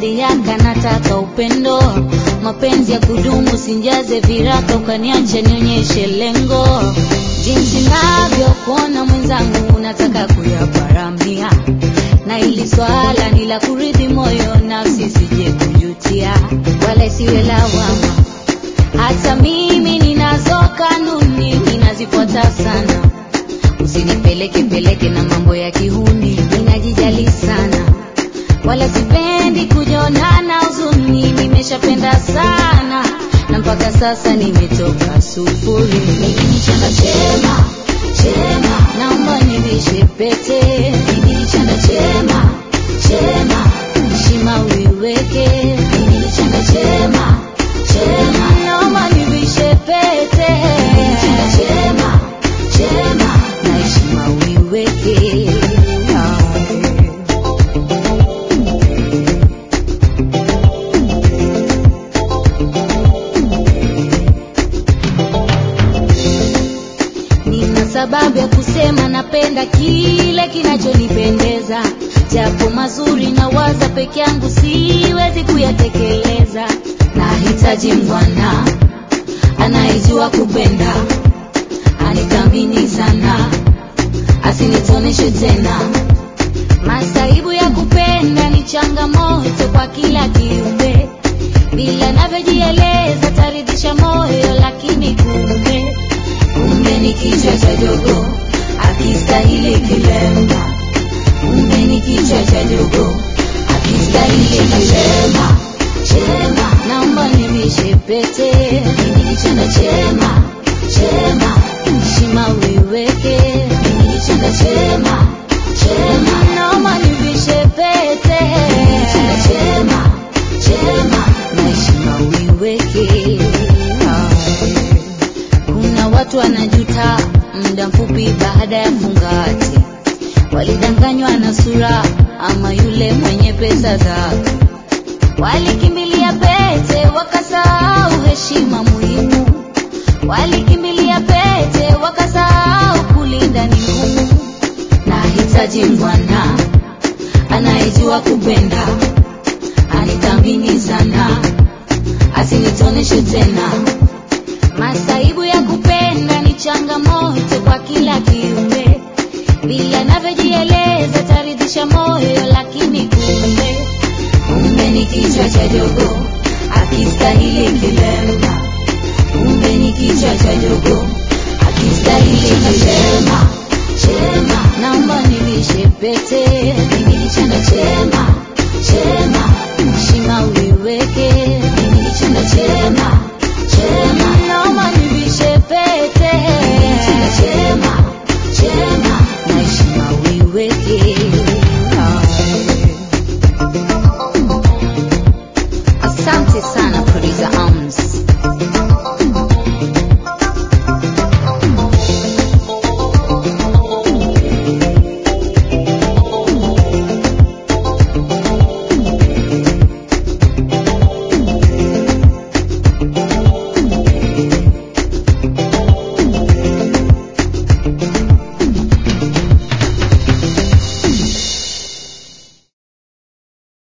yaka nataka upendo mapenzi ya kudumu sinjaze viraka ukaniacha nionyeshe lengo jinsi navyokuona mwenzangu nataka kuyaparamia na ili swala ni la kuridhi moyo nafsi sije kujutia wala isiwe lawama hata mimi ninazo kanuni ninazifuata sana usinipeleke peleke na mambo ya kihuni ninajijali sana wala sipendi kujonana huzuni nimeshapenda sana na mpaka sasa nimetoka sufuri mimi ni chanda chema chema naomba nivishe pete mimi ni chanda chema chema heshima uiweke mimi ni chanda chema chema naomba nivishe pete mimi ni chanda chema chema na heshima uiweke Ah. Nina sababu ya kusema napenda kile kinachonipendeza, japo mazuri na waza peke yangu siwezi kuyatekeleza. Nahitaji mwana anayejua kupenda, anithamini sana, asinitoneshe tena. Masaibu ya kupenda ni changamoto kwa kila kiumbe, bila navyojieleza taridhisha moyo, lakini kumbe kumbe ni kichwa cha jogo akistahili kilemba, kumbe ni kichwa cha jogo akistahili kilemba. Chema, naomba nivishe pete, mimi ni chanda chema, chema, heshima uiweke, mimi ni chanda chema, chema, naomba nivishe pete, mimi ni chanda chema, chema, na heshima uiweke. Ah. Kuna watu wanajuta muda mfupi baada ya fungati, walidanganywa na sura ama yule mwenye pesa zake, walikimbilia pete wakasahau heshima muhimu, walikimbilia pete wakasahau kulinda ni ngumu. Nahitaji bwana anayejua kupenda, anithamini sana